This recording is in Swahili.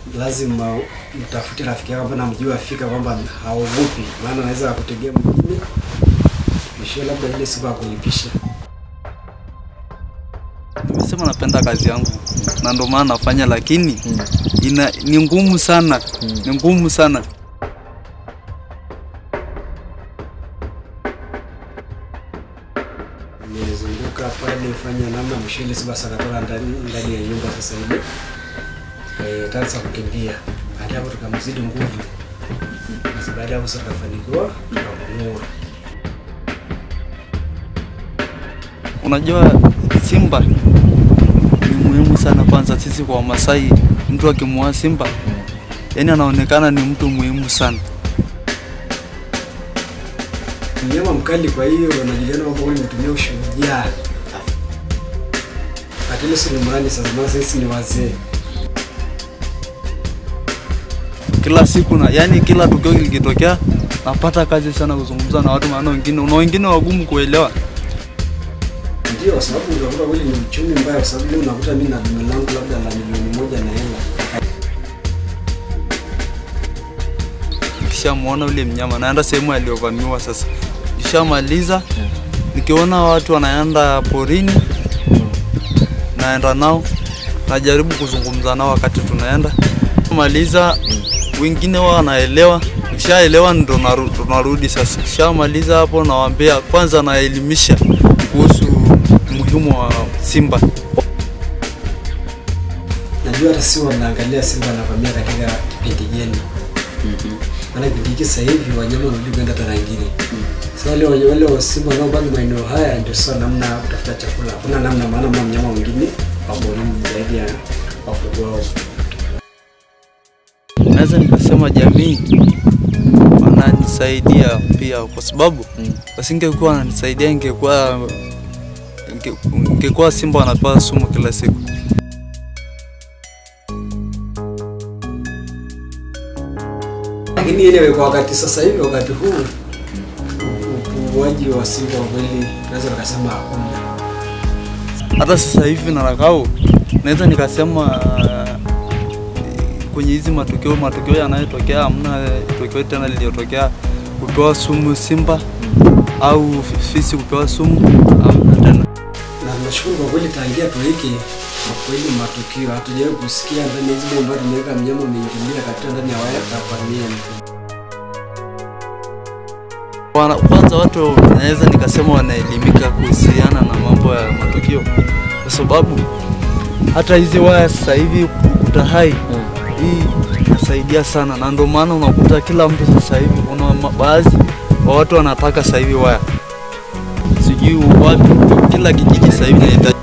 lazima mtafute rafiki yako ambaye namjua afika kwamba haogopi, maana anaweza akutegea mwingine ishio labda ile siku akulipisha. Nimesema napenda kazi yangu na ndio maana nafanya, lakini ina, ni ngumu sana, ni ngumu sana. Nimezunguka pale fanya namna mwisho ile siku basi akatoka ndani ndani ya nyumba sasa hivi eh, tanza kukimbia. Baada ya hapo tukamzidi nguvu, basi baada ya hapo sasa tukafanikiwa tukamng'oa. Unajua simba ni muhimu sana, kwanza sisi kwa Wamasai, mtu akimwoa simba yani anaonekana ni mtu muhimu sana. mnyama mkali, kwa hiyo wanajuliana kwamba huyu mtumia ushujaa. Lakini si ni mrani sasa, maana sisi ni wazee. Kila siku na yani, kila tukio likitokea napata kazi sana kuzungumza na watu, maana wengine na wengine wagumu kuelewa. Ndio, kwa sababu utakuta kweli ni uchumi mbaya, kwa sababu leo unakuta mimi na dume langu labda la milioni moja na hela Nikishamwona ule mnyama naenda sehemu aliyovamiwa. Sasa nikishamaliza nikiona watu wanaenda porini, naenda nao, najaribu kuzungumza nao wakati tunaenda maliza, wengine wao wanaelewa. Nikishaelewa ndo naru- tunarudi sasa. Nikishamaliza hapo, nawaambia kwanza, naelimisha kuhusu umuhimu wa simba. najua hata si wanaangalia simba anavamia katika kipindi gani. Maana kipindi hiki sasa hivi wanyama wanarudi kwenda tarangini. Sasa wale wale wale wa simba wanaobaki maeneo haya ndio sasa namna ya kutafuta chakula. Hakuna namna, maana mna mnyama mwingine wa porini zaidi ya wafugwao. naweza nikasema jamii wananisaidia pia, kwa sababu wasingekuwa wananisaidia, ingekuwa inge- ingekuwa simba wanapewa sumu kila siku. Lakini ile kwa wakati sasa hivi, wakati huu upuuaji wa simba kwa kweli naweza nikasema hakuna. Hata sasa hivi narakao, naweza nikasema kwenye hizi matukio matukio yanayotokea, hamna tukio tena lililotokea kupewa sumu simba au fisi kupewa sumu, hamna tena. Na tunashukuru kwa kweli, tangia tuweke kwa kweli matukio hatujawahi kusikia ndani ya hizi bomba tumeweka mnyama umeingilia katika ndani ya waya kavamia mtu. Wana- Kwanza watu naweza nikasema wanaelimika kuhusiana na mambo ya matukio, kwa sababu hata hizi waya sasa hivi ukuta hai hii inasaidia sana, na ndio maana unakuta kila mtu sasa hivi, kuna ma- baadhi wa watu wanataka sasa hivi waya, sijui wapi, kila kijiji sasa hivi inahitaji